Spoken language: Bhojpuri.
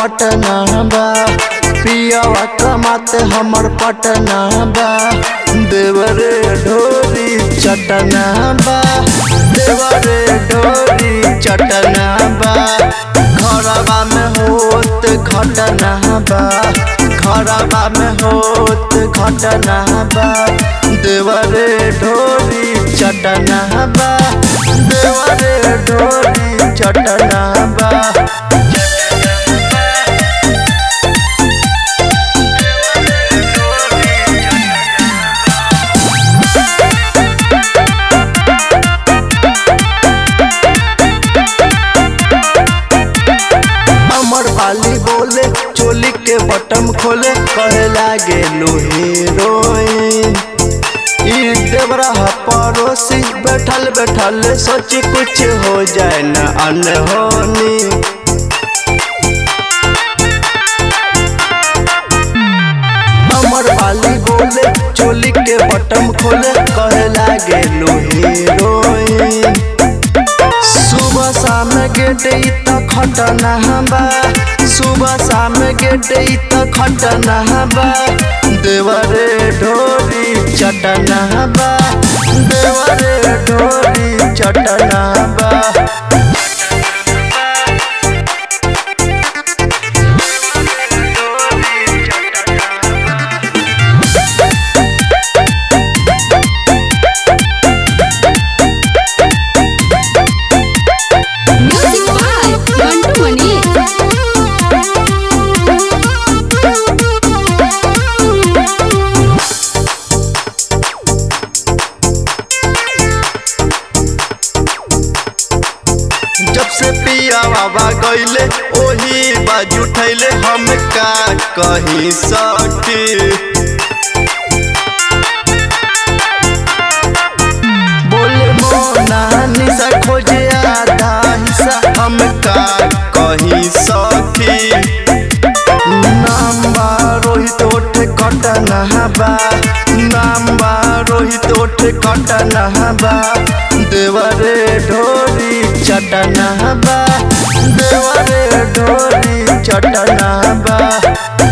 पटना बा पियावा कमात हमर पटना बा देवरे ढोरी चटना बा देवरे ढोरी चटना बा घरवा में होत घटना बा घरवा में होत घटना बा देवरे ढोरी चटना बा देवरे ढोरी चटना बा अमर वाली बोले चोली के बटम खोले कहे लागे लो हीरोइन ई देवरा ह पड़ोसी बैठल बैठल सोची कुछ हो जाए न अनहोनी अमर वाली बोले चोली के बटम खोले कहे लागे लो हीरोइन सुबह शाम गेट त खटना बा सुबह शाम गेट त खटना बा देवरे ढोरी चटना बा देवरे ढोरी चटना बा Music by Mantu Mani. जब से पिया बाबा गईले ओही बाजू उठैले हम का कहीं सटी बोले मोना निशा खोजे आधा हिस्सा हम का कहीं सखी नाम बा रोहित ओठ कटना बा नाम बा रोहित ओठ कटना बा देवरे ढोरी चटना बा देवरे ढोरी चटना बा